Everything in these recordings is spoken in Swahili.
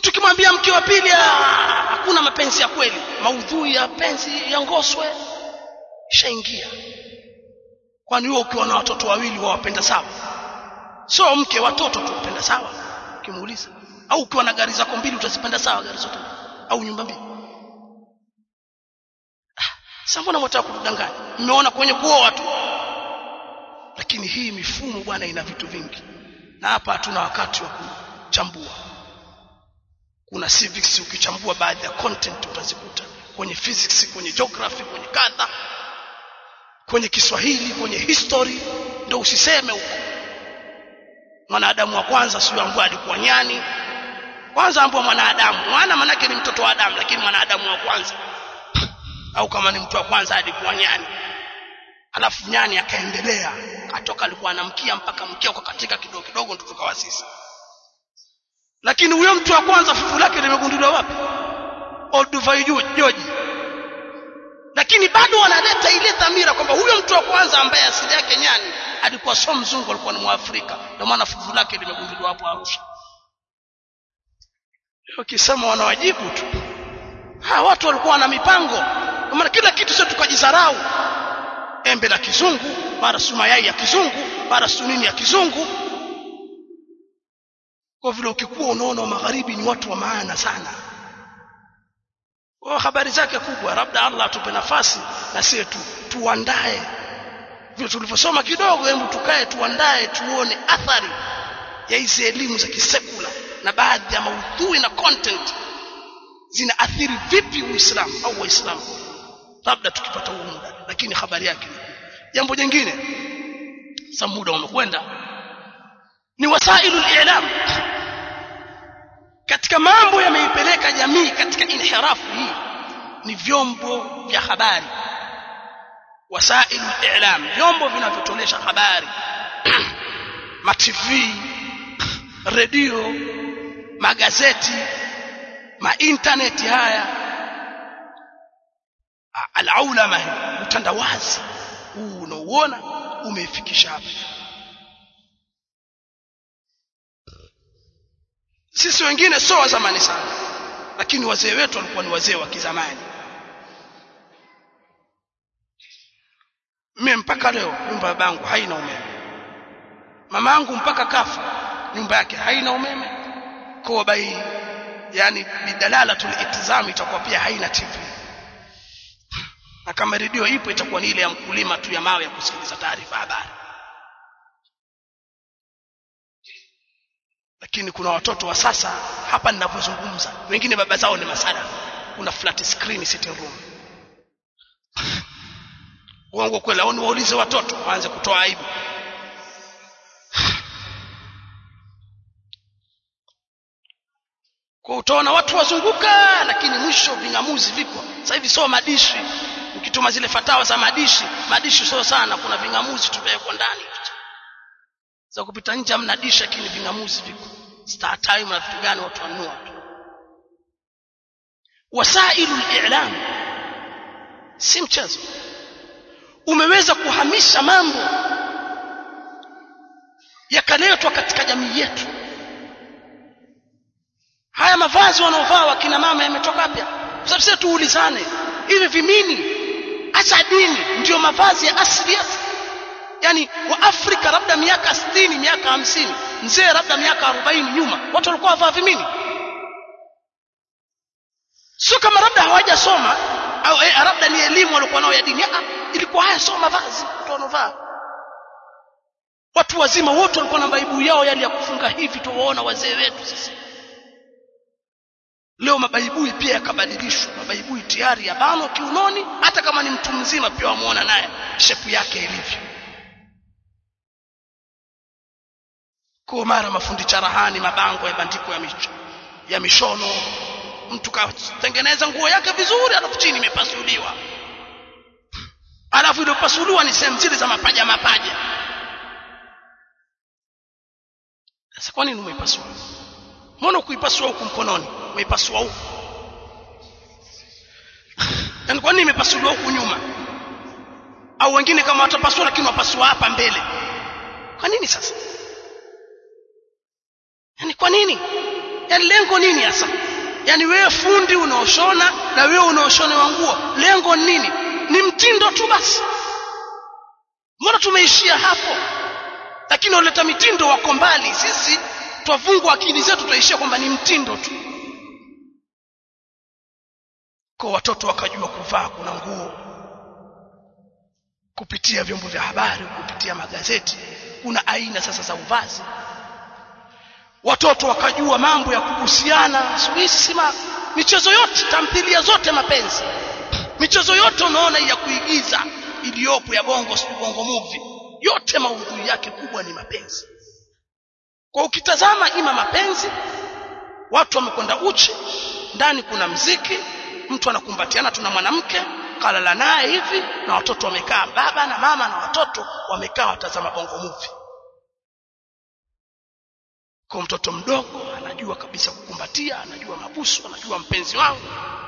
mtu kimwambia mke wa pili hakuna mapenzi ya kweli maudhui ya penzi ya ngoswe shaingia kwani wewe ukiwa na watoto wawili wawapenda sawa sio mke watoto tu wapenda sawa ukimuuliza au ukiwa na gari zako mbili utazipenda sawa gari zote au nyumba mbili sasa mbona mtaka kutudanganya mmeona kwenye kuoa watu lakini hii mifumo bwana ina vitu vingi na hapa hatuna wakati wa kuchambua kuna civics ukichambua baadhi ya content utazikuta kwenye physics kwenye geography kwenye kadha kwenye Kiswahili kwenye history ndio usiseme huko mwanadamu wa kwanza sio ambaye alikuwa nyani kwanza ambaye mwanadamu mwana manake ni mtoto wa Adamu lakini mwanadamu wa kwanza au kama ni mtu wa kwanza alikuwa nyani alafu nyani akaendelea atoka alikuwa anamkia mpaka mkia ukakatika kidogo kidogo ndio tukawa sisi lakini huyo mtu wa kwanza fufu lake limegunduliwa wapi Olduvai Joji lakini bado wanaleta ile dhamira kwamba huyo mtu wa kwanza ambaye asili yake nyani alikuwa sio mzungu alikuwa ni mwafrika ndio maana fufu lake limegunduliwa hapo Arusha ukisema wanawajibu tu ha watu walikuwa na mipango kwa maana kila kitu sio tukajidharau embe la kizungu mara su mayai ya kizungu mara su nini ya kizungu kwa vile ukikuwa unaona magharibi ni watu wa maana sana kwa habari zake kubwa labda Allah atupe nafasi na sisi tu tuandae vile tulivyosoma kidogo hebu tukae tuandae tuone athari ya hizi elimu za kisekula na baadhi ya maudhui na content zinaathiri vipi Uislamu au Waislamu labda tukipata huo muda lakini habari yake jambo jingine sasa muda umekwenda ni wasailu al-i'lam katika mambo yameipeleka jamii katika inhirafu hii ni vyombo vya habari wasailu al-i'lam vyombo vinavyotolesha habari ma TV redio magazeti ma internet haya al-aulama utandawazi huu unaouona umeifikisha hapa sisi wengine sio wa zamani sana lakini wazee wetu walikuwa ni wazee wa kizamani mimi mpaka leo nyumba ya bangu haina umeme mama yangu mpaka kafa nyumba yake haina umeme kwa bai yani bidalala tulitizami itakuwa pia haina TV na kama redio ipo itakuwa ni ile ya mkulima tu ya mawe ya kusikiliza taarifa habari lakini kuna watoto wa sasa hapa ninapozungumza wengine baba zao ni masada kuna flat screen sitting room uongo kweli au niwaulize watoto waanze kutoa aibu kwa utaona watu wazunguka lakini mwisho vingamuzi vipo sasa hivi sio madishi ukituma zile fatawa za madishi madishi sio sana kuna vingamuzi tumewekwa ndani za kupita nje hamna dishi lakini vingamuzi vipo star time na vitu gani watu wanunua wasailu al-i'lam si mchezo umeweza kuhamisha mambo yakaletwa katika jamii yetu haya mavazi wanaovaa wakina mama yametoka wapi sababu sisi tuulizane hivi vimini acha dini ndio mavazi ya asili yetu yani wa Afrika labda miaka 60 miaka hamsini mzee labda miaka 40 nyuma watu walikuwa wavaa vimini sio kama labda hawajasoma au eh, labda ni elimu walikuwa nao ya dini ah, ilikuwa haya soma vazi watu wanovaa watu wazima wote walikuwa na baibu yao yale ya kufunga hivi tuwaona wazee wetu sisi leo mabaibui pia yakabadilishwa mabaibui tayari ya bano kiunoni hata kama ni mtu mzima pia wamuona naye shepu yake ilivyo kwa mara mafundi charahani mabango ya bandiko ya micho ya mishono mtu katengeneza nguo yake vizuri alafu chini imepasuliwa alafu iliyopasuliwa ni sehemu zile za mapaja mapaja sasa kwa nini umeipasua mbona kuipasua huku mkononi umeipasua huku yaani kwa nini imepasuliwa huku nyuma au wengine kama watapasua lakini wapasua hapa mbele kwa nini sasa yaani kwa nini yani lengo nini hasa yani wewe fundi unaoshona na wewe unaoshonewa nguo lengo ni nini ni mtindo tu basi mbona tumeishia hapo lakini waleta mitindo wako mbali sisi twavungwa akili zetu tutaishia kwamba ni mtindo tu kwa watoto wakajua kuvaa kuna nguo kupitia vyombo vya habari kupitia magazeti kuna aina sasa za uvazi watoto wakajua mambo ya kuhusiana sima michezo yote tamthilia zote mapenzi michezo yote unaona ya kuigiza iliyopo ya bongo si bongo movie yote maudhui yake kubwa ni mapenzi kwa ukitazama ima mapenzi watu wamekwenda uchi ndani kuna mziki mtu anakumbatiana tuna mwanamke kalala naye hivi na watoto wamekaa baba na mama na watoto wamekaa watazama bongo movie kwa mtoto mdogo anajua kabisa kukumbatia anajua mabusu anajua mpenzi wangu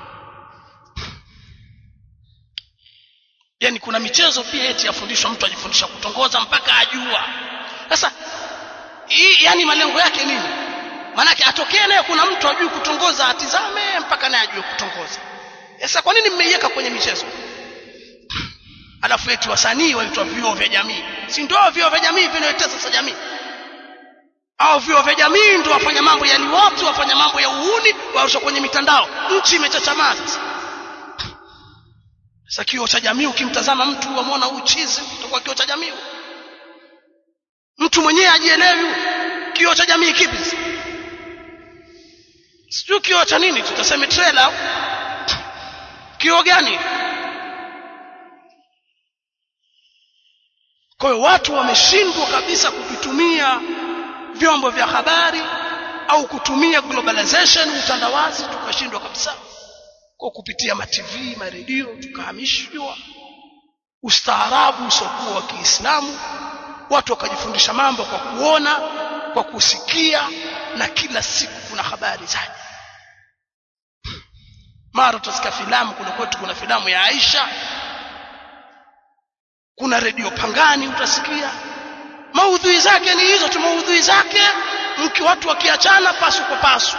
yani kuna michezo pia eti yafundishwa mtu ajifundisha kutongoza mpaka ajua sasa hii yani malengo yake nini maanake atokee naye kuna mtu ajui kutongoza atizame mpaka naye ajue kutongoza sasa kwa nini mmeiweka kwenye michezo alafu eti wasanii waitwa vioo vya jamii si ndio vioo vya jamii vinaitesa sasa jamii au vioo vya jamii ndio wafanya mambo ya liwatu wafanya mambo ya uhuni warusha kwenye mitandao nchi imechachamaa sasa sasa kioo cha jamii ukimtazama mtu wamwona huyu chizi utakuwa kioo cha jamii mtu mwenyewe ajielewi kioo cha jamii kipi sijui kioo cha nini tutaseme trailer kioo gani kwa hiyo watu wameshindwa kabisa kuvitumia vyombo vya habari au kutumia globalization utandawazi tukashindwa kabisa kwa kupitia matv maredio tukahamishwa ustaarabu usiokuwa wa Kiislamu watu wakajifundisha mambo kwa kuona kwa kusikia na kila siku kuna habari zaje mara utasikia filamu kule kwetu kuna filamu ya Aisha kuna redio Pangani utasikia maudhui zake ni hizo tu maudhui zake mki watu wakiachana pasu kwa pasu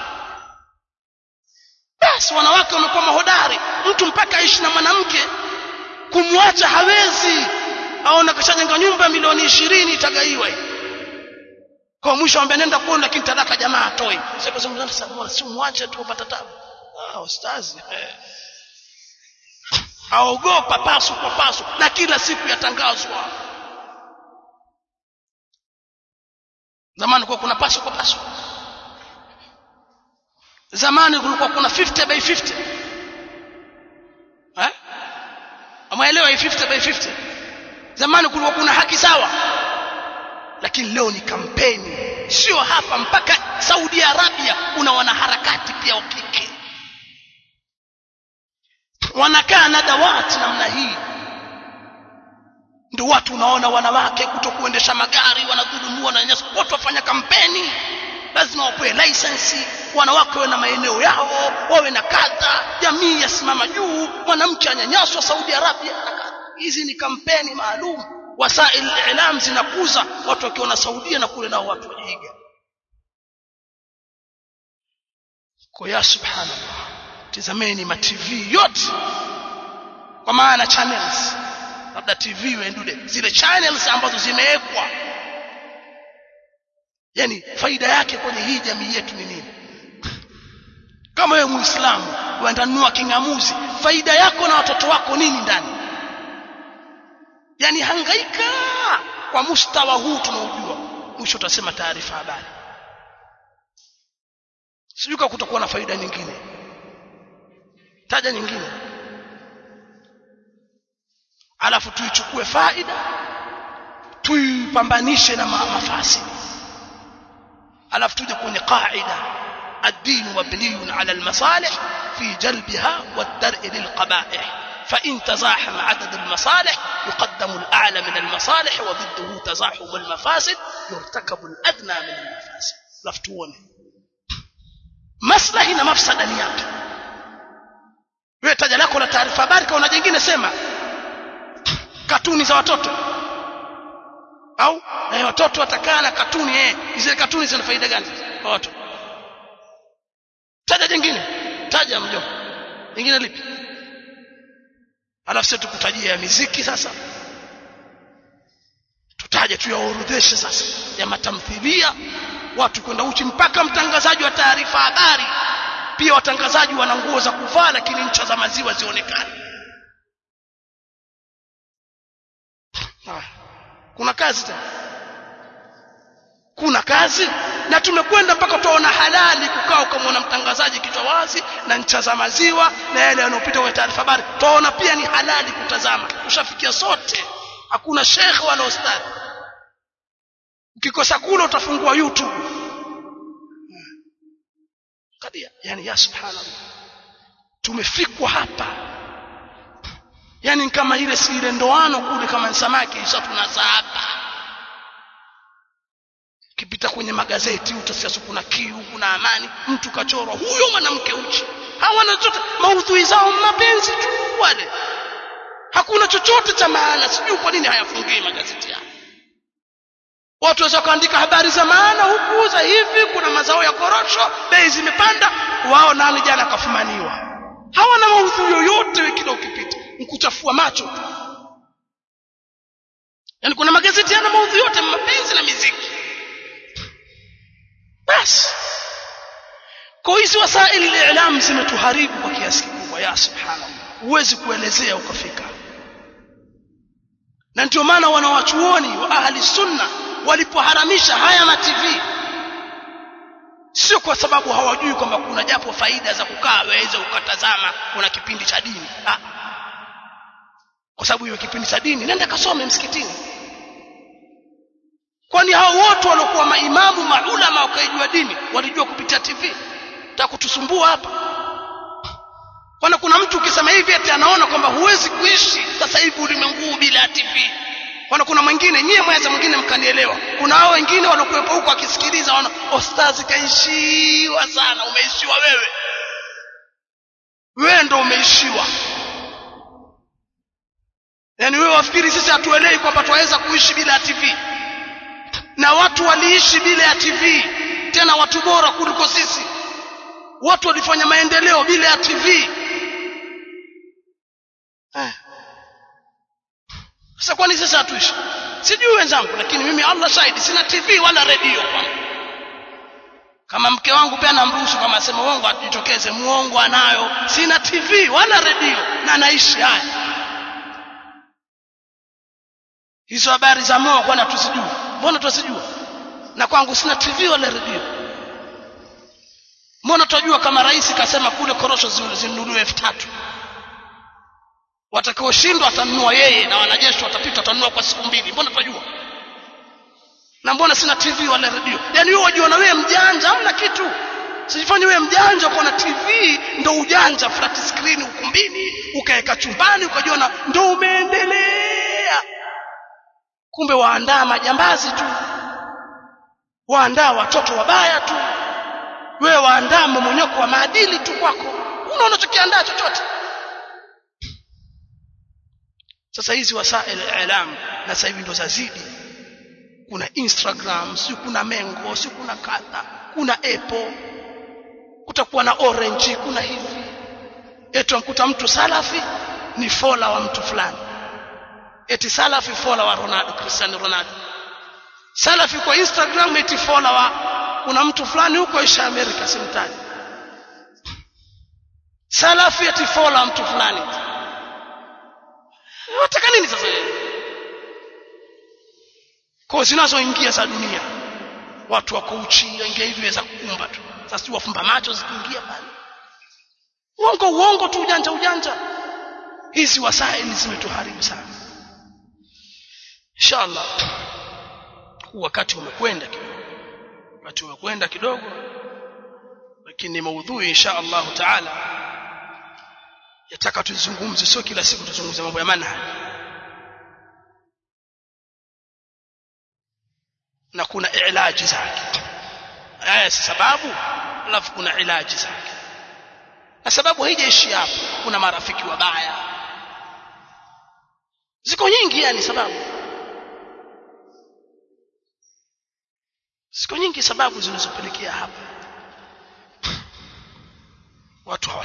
basi wanawake wamekuwa mahodari mtu mpaka aishi na mwanamke kumwacha hawezi aona kashajenga nyumba ya milioni ishirini itagaiwa kwa mwisho ambaye nenda kuona lakini talaka jamaa atoi sasa si mwache tu upata tabu ah ustazi eh. aogopa pasu kwa pasu na kila siku yatangazwa zamani kwa kuna pasu kwa pasu zamani kulikuwa kuna 50 by 50 eh amaelewa hii 50 by 50 zamani kulikuwa kuna haki sawa lakini leo ni kampeni sio hapa mpaka Saudi Arabia kuna wanaharakati pia wa kike wanakaa na dawati namna hii ndio watu unaona wanawake kutokuendesha magari wanadhulumiwa wananyanyaswa watu wafanya kampeni lazima wapewe license wanawake wawe na maeneo yao wawe na kadha jamii yasimama juu mwanamke anyanyaswa Saudi Arabia hizi ni kampeni maalum wasail ilam zinakuza watu wakiona Saudia na kule nao watu wajiiga kwa ya subhanallah tazameni ma TV yote kwa maana channels labda TV wendude zile channels ambazo zimewekwa yani faida yake kwenye hii jamii yetu ni nini kama wewe muislamu uendanua kingamuzi faida yako na watoto wako nini ndani yani hangaika kwa mustawa huu tunaojua mwisho utasema taarifa habari sijui kama kutakuwa na faida nyingine taja nyingine alafu tuichukue faida tuipambanishe na mafasi alafu tuje kwenye qaida الدين مبني على المصالح في جلبها والدرء للقبائح فإن تزاحم عدد المصالح يقدم الأعلى من المصالح وضده تزاحم المفاسد يرتكب الأدنى من المفاسد لفتون maslahi na mafsada ni yake wewe taja lako la taarifa habari kwa jingine sema katuni za watoto au eh, watoto watakaa na katuni eh zile katuni zina faida gani kwa watoto taja jingine taja mjomba jingine lipi alafu sisi tukutajia ya miziki sasa tutaje tuyaorodheshe sasa ya matamthilia watu kwenda uchi mpaka mtangazaji wa taarifa habari pia watangazaji wana nguo za kuvaa lakini ncha za maziwa zionekane kuna kazi tena kuna kazi na tumekwenda mpaka tuona halali kukaa ukamwona mtangazaji kichwa wazi na ncha za maziwa na yale yanayopita kwenye taarifa habari tuona pia ni halali kutazama ushafikia sote hakuna shekhe wala ustadhi ukikosa kula utafungua youtube kadia yani ya subhanallah tumefikwa hapa yani kama ile si ile ndoano kule kama ni samaki isa tunazapa kipita kwenye magazeti utasikia kuna kiu kuna amani mtu kachorwa huyo mwanamke uchi hawana chochote maudhui zao mapenzi tu wale hakuna chochote cha maana sijui kwa nini hayafungii magazeti yao watu waweza kuandika habari za maana huku za hivi kuna mazao ya korosho bei zimepanda wao nani jana kafumaniwa hawana maudhui yoyote kila ukipita nkuchafua macho tu yaani kuna magazeti yana maudhui yote mapenzi na miziki basi kwa hizi wasaili lilam zimetuharibu kwa kiasi kikubwa ya subhanallah huwezi kuelezea ukafika na ndio maana wanawachuoni wa ahli sunna walipoharamisha haya ma TV sio kwa sababu hawajui kwamba kuna japo faida za kukaa waweze ukatazama kuna kipindi cha dini ah. kwa sababu hiyo kipindi cha dini nenda kasome msikitini kwani hao wote waliokuwa maimamu maulama wakaijua dini walijua kupitia TV takutusumbua hapa Kwana kuna mtu ukisema hivi ati anaona kwamba huwezi kuishi sasa hivi ulimwengu bila TV. Kwana kuna mwingine nyie mweza mwingine mkanielewa. Kuna hao wengine waliokuwepo huko akisikiliza wana ostazi kaishiwa sana, umeishiwa wewe. Wewe ndo umeishiwa. Yaani wewe wafikiri sisi hatuelewi kwamba twaweza kuishi bila TV. Na watu waliishi bila ya TV, tena watu bora kuliko sisi. Watu walifanya maendeleo bila ya TV. Eh. Sasa kwani sasa hatuishi? Sijui wenzangu lakini mimi Allah shahidi sina TV wala redio kwangu. Kama mke wangu pia namruhusu kama asema uongo atitokeze muongo anayo. Sina TV wala redio na naishi haya. Hizo habari za moyo kwani tusijui. Mbona tusijua? Na kwangu sina TV wala redio. Mbona tunajua kama rais kasema kule korosho zinunuliwe elfu tatu watakaoshindwa atanunua yeye na wanajeshi watapita watanunua kwa siku mbili mbona tunajua na mbona sina tv wala redio yaani wewe wajiona wewe mjanja hamna kitu sijifanye wewe mjanja uko na tv ndo ujanja flat screen ukumbini ukaweka chumbani ukajiona ndo umeendelea kumbe waandaa majambazi tu waandaa watoto wabaya tu wewe waandaa mmonyoko wa maadili tu kwako una unachokiandaa chochote sasa hizi wasail ilam na sasa hivi ndo zazidi kuna instagram si kuna mengo si kuna kadha kuna apple kutakuwa na orange kuna hivi eti mkuta mtu salafi ni fola wa mtu fulani eti salafi fola wa Ronaldo Cristiano Ronaldo salafi kwa instagram eti fola wa kuna mtu fulani huko isha Amerika simtaji salafi eti fola wa mtu fulani wataka nini sasa kwa zinazoingia za dunia watu wako uchi waingia hivi weza kukumba tu sasa si wafumba macho zikiingia pale uongo uongo tu ujanja ujanja hizi wasaili zimetuharibu sana inshallah wakati umekwenda kidogo wakati umekwenda kidogo lakini maudhui insha Allah taala yataka tuzungumze sio kila siku tuzungumze mambo ya manhaj na kuna ilaji zake haya si sababu alafu kuna ilaji zake na sababu haijaishi hapo kuna marafiki wabaya ziko nyingi yani sababu ziko nyingi sababu zinazopelekea hapa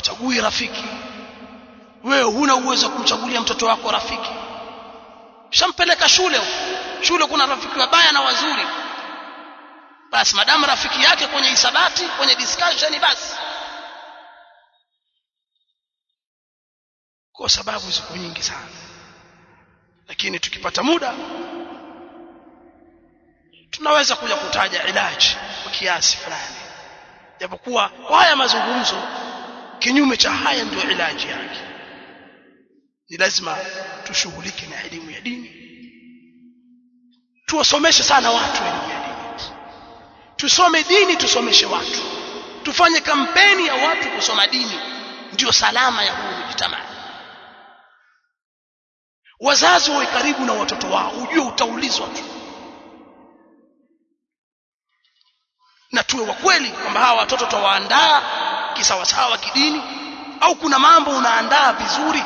hachagui rafiki wewe huna uwezo wa kumchagulia mtoto wako rafiki shampeleka shule shule kuna rafiki wabaya na wazuri basi madamu rafiki yake kwenye hisabati kwenye discussion basi kwa sababu ziko nyingi sana lakini tukipata muda tunaweza kuja kutaja ilaji kwa kiasi fulani japokuwa kwa haya mazungumzo kinyume cha haya ndio ilaji yake ni lazima tushughulike na elimu ya dini tuwasomeshe sana watu elimu ya dini tusome dini tusomeshe watu tufanye kampeni ya watu kusoma dini ndio salama ya huu mjitamaa wazazi wawe karibu na watoto wao ujue utaulizwa tu na tuwe wa kweli kwamba hawa watoto twawaandaa kisawasawa kidini au kuna mambo unaandaa vizuri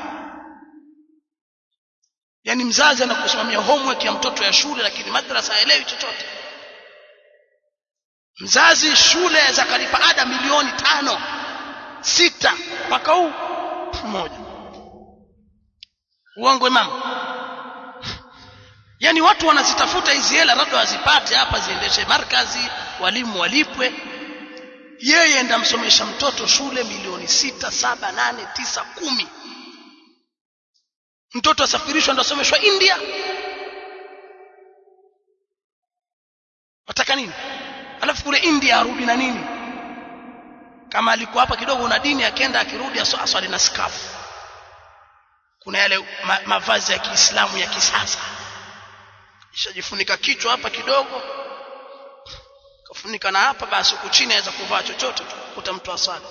yaani mzazi anakusimamia homework ya mtoto ya shule lakini madrasa haelewi chochote mzazi shule za kalipa ada milioni tano sita mpaka huu mmoja uongo mama yaani watu wanazitafuta hizi hela labda wazipate hapa ziendeshe markazi walimu walipwe yeye ndamsomesha mtoto shule milioni sita saba nane tisa kumi mtoto asafirishwa ndo asomeshwa india wataka nini alafu kule india arudi na nini kama alikuwa hapa kidogo na dini akienda akirudi aswali na skafu kuna yale ma, mavazi ya Kiislamu ya kisasa ishajifunika kichwa hapa kidogo kafunika na hapa basi huku chini aweza kuvaa chochote tu kuta mtu aswali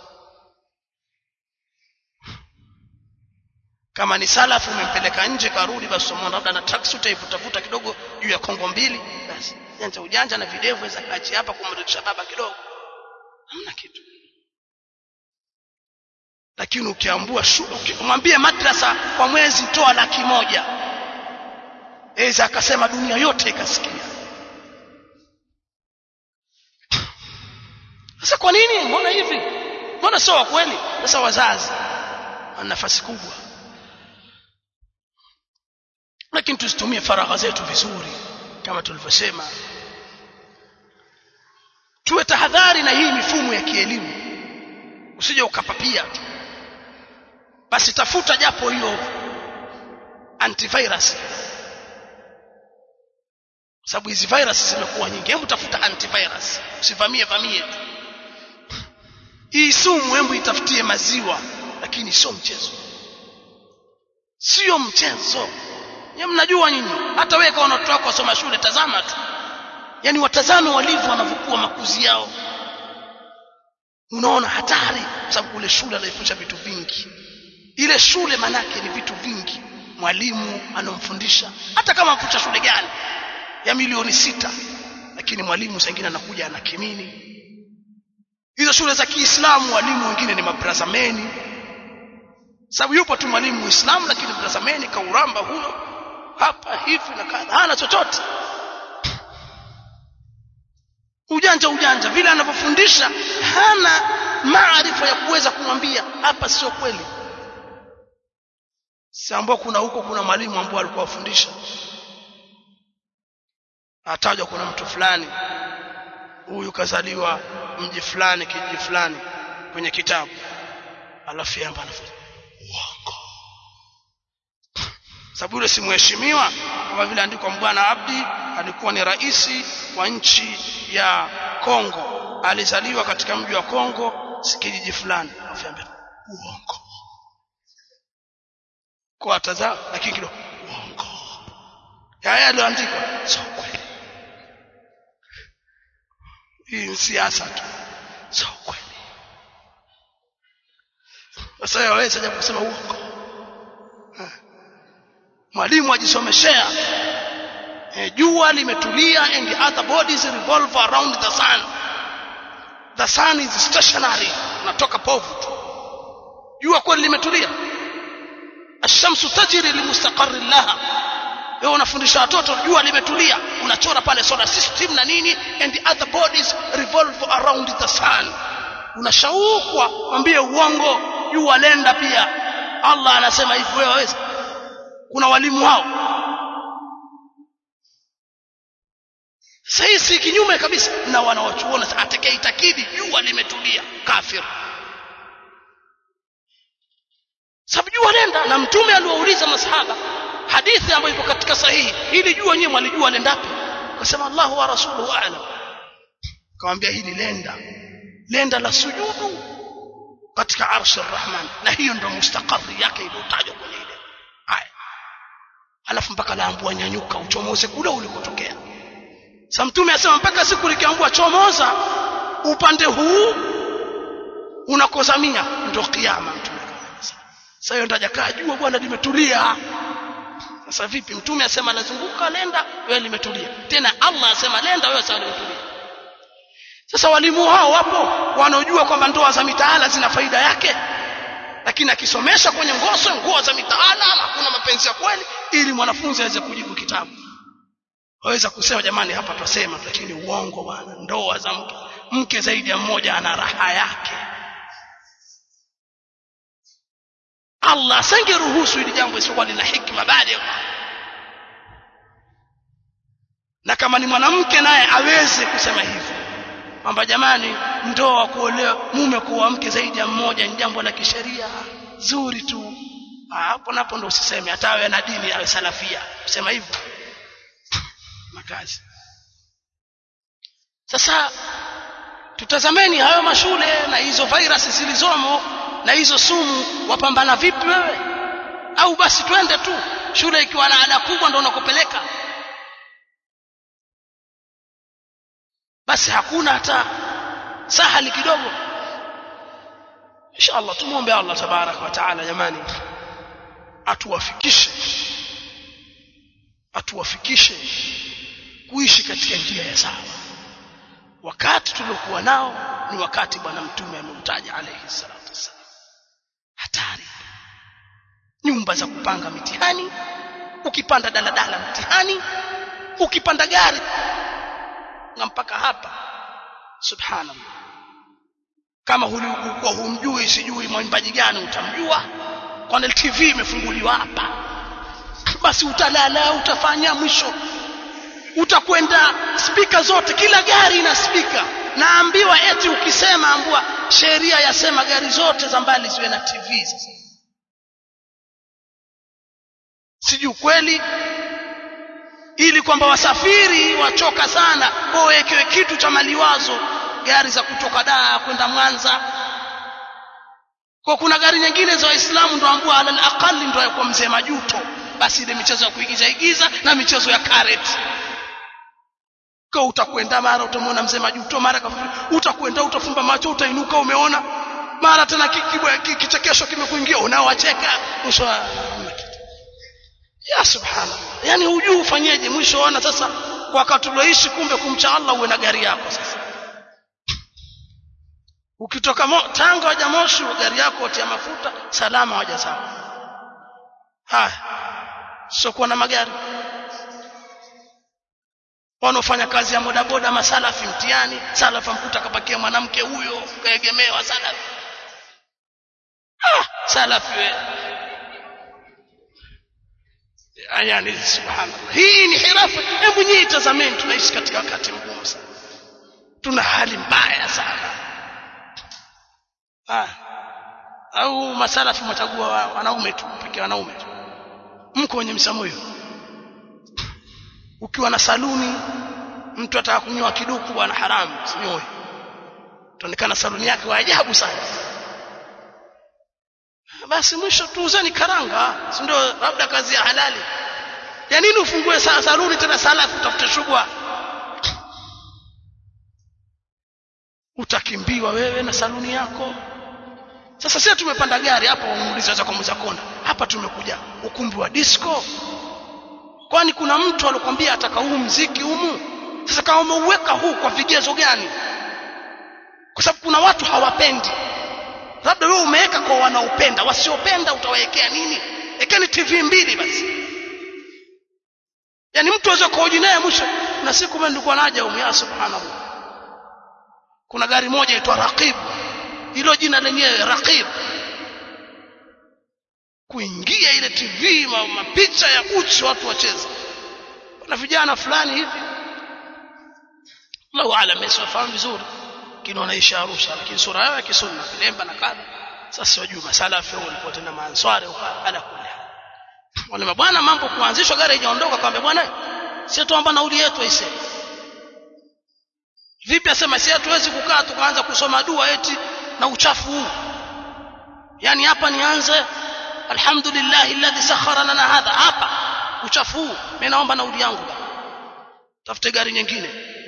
kama ni salafu umempeleka nje karudi basi somo labda na tracksuit ivutavuta kidogo juu ya kongo mbili basi janja ujanja na videvu za kachi hapa kumrudisha baba kidogo hamna kitu lakini ukiambua umwambie madrasa kwa mwezi toa laki moja eza akasema dunia yote ikasikia sasa kwa nini mbona hivi mbona sio wa kweli sasa wazazi wana nafasi kubwa lakini tusitumie faragha zetu vizuri kama tulivyosema tuwe tahadhari na hii mifumo ya kielimu usije ukapapia tu basi tafuta japo hiyo antivirus sababu hizi virus zimekuwa nyingi hebu tafuta antivirus usivamie vamie tu hii sumu hebu itafutie maziwa lakini sio mchezo sio mchezo nyinyi mnajua nyinyi hata wewe kama watoto wako wasoma shule tazama tu yani watazame walivyo wanavyokuwa makuzi yao unaona hatari kwa sababu kule shule anaifundisha vitu vingi ile shule manake ni vitu vingi mwalimu anomfundisha hata kama mfundisha shule gani ya milioni sita lakini mwalimu sengine anakuja ana kimini hizo shule za Kiislamu walimu wengine ni mabrazameni sababu yupo tu mwalimu Muislamu lakini brazameni kauramba huyo hapa hivi na kadha hana chochote ujanja ujanja vile anavyofundisha hana maarifa ya kuweza kumwambia hapa sio kweli si ambao kuna huko kuna mwalimu ambao alikuwa afundisha atajwa kuna mtu fulani huyu kazaliwa mji fulani kijiji fulani kwenye kitabu alafu yamba anafanya uongo sababu yule si mheshimiwa kama vile andikwa Mbwana Abdi alikuwa ni raisi wa nchi ya Kongo alizaliwa katika mji wa Kongo kijiji fulani alafu yamba uongo kwa tazama lakini kidogo uongo haya yaliyoandikwa sio kweli hii ni siasa tu sio kweli sasa yaweza japo kusema uongo mwalimu ajisomeshea e, jua limetulia and the other bodies revolve around the sun the sun is stationary natoka povu tu jua kweli limetulia ashamsu tajri limustaqarri laha wewe unafundisha watoto jua limetulia unachora pale solar system na nini and the other bodies revolve around the sun unashaukwa mwambie uongo jua lenda pia Allah anasema hivi wewe waweza kuna walimu hao sasa si kinyume kabisa na wanawachuona atakayeitakidi jua limetulia kafir sababu jua lenda na mtume aliwauliza masahaba hadithi ambayo ipo katika sahihi ili jua nyewe mwalijua lendapi akasema Allahu wa rasuluhu a'lam akamwambia hili lenda lenda la sujudu katika arshi arrahman na hiyo ndio mustakari yake iliyotajwa kwenye ile aya alafu mpaka laambua nyanyuka uchomoze kule ulikotokea sasa mtume asema mpaka siku likiambua chomoza upande huu unakozamia ndio kiyama mtume sasa hiyo ndaja kaa jua bwana limetulia sasa vipi mtume asema lazunguka lenda wewe limetulia tena Allah asema lenda wewe sawa limetulia sasa walimu hao wapo wanaojua kwamba ndoa za mitaala zina faida yake lakini akisomesha kwenye ngoso nguo za mitaala hakuna mapenzi ya kweli ili mwanafunzi aweze kujibu kitabu waweza kusema jamani hapa twasema lakini uongo bwana ndoa za mke mke zaidi ya mmoja ana raha yake Allah asingeruhusu ili jambo isipokuwa lina hikma baada na kama ni mwanamke naye aweze kusema hivyo kwamba jamani ndoa kuolewa mume kuoa mke zaidi ya mmoja ni jambo la kisheria zuri tu hapo napo ndo usiseme hata awe na dini awe salafia kusema hivyo makazi sasa tutazameni hayo mashule na hizo virus zilizomo na hizo sumu wapambana vipi wewe au basi twende tu shule ikiwa na ada kubwa ndo unakopeleka basi hakuna hata sahali kidogo inshallah tumuombe Allah tabarak wa taala jamani atuwafikishe atuwafikishe kuishi katika njia ya sawa wakati tuliokuwa nao ni wakati bwana mtume ameutaja alayhi salatu wassalam hatari nyumba za kupanga mitihani ukipanda daladala mtihani ukipanda gari na mpaka hapa subhanallah kama hulikuwa humjui sijui mwimbaji gani utamjua kwani TV imefunguliwa hapa basi utalala utafanya mwisho utakwenda spika zote kila gari ina spika naambiwa eti ukisema ambua sheria yasema gari zote za mbali ziwe na TV sasa sijui kweli ili kwamba wasafiri wachoka sana wawekewe kitu cha maliwazo gari za kutoka Dar kwenda Mwanza kwa kuna gari nyingine za waislamu ndo ambao alal aqali ndo kwa mzee majuto basi ile michezo ya kuigiza igiza na michezo ya karet kwa utakwenda mara utamwona mzee majuto mara utakwenda utafumba macho utainuka umeona mara tena kichekesho kimekuingia unaowacheka mwisho ya subhanallah yani hujui ufanyeje mwisho ona sasa kwa wakati ulioishi kumbe kumcha Allah uwe na gari yako sasa ukitoka mo, Tanga waja Moshi gari yako watia mafuta salama waja sawa haya sio kuwa na magari wanaofanya kazi ya bodaboda masalafi mtiani salafi mkuta kapakia mwanamke huyo kaegemewa salafi ah salafi wewe yani subhanallah hii ni hirafa hebu nyinyi tazameni tunaishi katika wakati mgumu sana tuna hali mbaya sana ah au masalafi mchagua wanaume tu pekee wanaume tu mko wenye msamuyo ukiwa na saluni mtu ataka kunyoa kiduku bwana haramu sinyoe tuonekana saluni yake wa ajabu sana basi mwisho tuuzeni karanga si ndio labda kazi ya halali ya nini ufungue saluni tena salafu utafute shugwa utakimbiwa wewe na saluni yako sasa sisi tumepanda gari hapo umuulize kwa Muzakonda hapa tumekuja ukumbi wa disco kwani kuna mtu alikwambia ataka huu mziki humu sasa kama umeuweka huu kwa vigezo gani kwa sababu kuna watu hawapendi labda wewe umeweka kwa wanaopenda wasiopenda utawawekea nini ekeni tv mbili basi yani mtu aweze kuhoji naye mwisho na siku mimi nilikuwa naja humu ya subhanallah kuna gari moja itwa raqib hilo jina lenyewe raqib kuingia ile tv ma, mapicha ya uchi watu wacheza na vijana fulani hivi Allahu aalam msifahamu vizuri kina wanaishi Arusha lakini sura yao ya kisunna kilemba na kadha sasa wajua masalafi walikuwa tena maanswari ala kulli wale mabwana mambo kuanzishwa gari haijaondoka kwamba bwana sisi tuomba nauli yetu aise vipi asema sisi hatuwezi kukaa tukaanza kusoma dua eti na uchafu huu yani hapa nianze alhamdulillah alladhi sakhara lana hadha hapa uchafu huu mimi naomba nauli yangu bwana tafute gari nyingine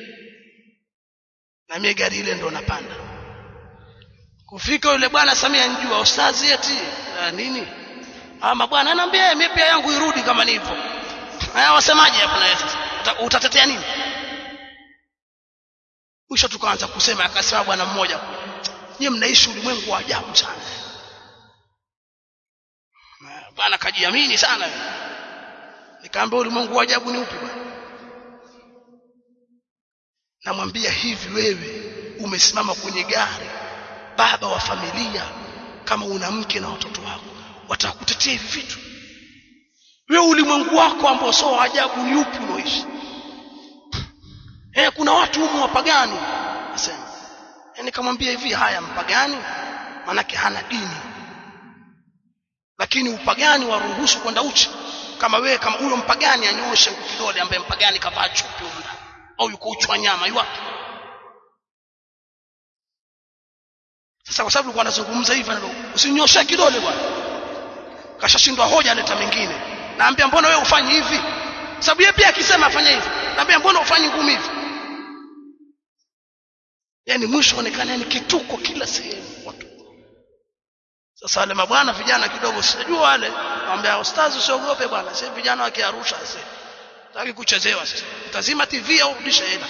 na mimi gari ile ndo napanda kufika yule bwana Samia njua ustazi eti uh, nini ama bwana anaambia mimi pia yangu irudi kama nilivyo haya wasemaje hapo na sasa utatetea nini mwisho tukaanza kusema akasema bwana mmoja nyie mnaishi ulimwengu wa ajabu sana bwana kajiamini sana nikaambia ulimwengu wa ajabu ni upi bwana namwambia hivi wewe umesimama kwenye gari baba wa familia kama una mke na watoto wako watakutetea hivi vitu wewe ulimwengu wako ambao sio ajabu ni upi unaoishi eh kuna watu humu wapagani nasema yani kamwambia hivi haya mpagani manake hana dini lakini upagani waruhusu kwenda uchi kama wewe kama huyo mpagani anyoshe kidole ambaye mpagani kavaa chupi huko au yuko uchi wa nyama yuwapi sasa kwa sababu alikuwa anazungumza hivi usinyoshe kidole bwana kashashindwa hoja aleta mengine naambia mbona wewe ufanye hivi sababu yeye pia akisema afanye hivi naambia mbona ufanye ngumi hivi yani mwisho onekana yani kituko kila sehemu watu sasa wale mabwana vijana kidogo sijua wale naambia ustazi usiogope bwana sasa vijana wa Kiarusha sasa taki kuchezewa sasa utazima TV au rudisha hela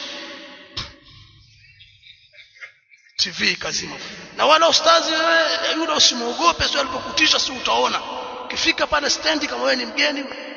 TV kazima na wala ustazi wewe yule usimuogope sio alipokutisha si utaona ukifika pale stendi kama wewe ni mgeni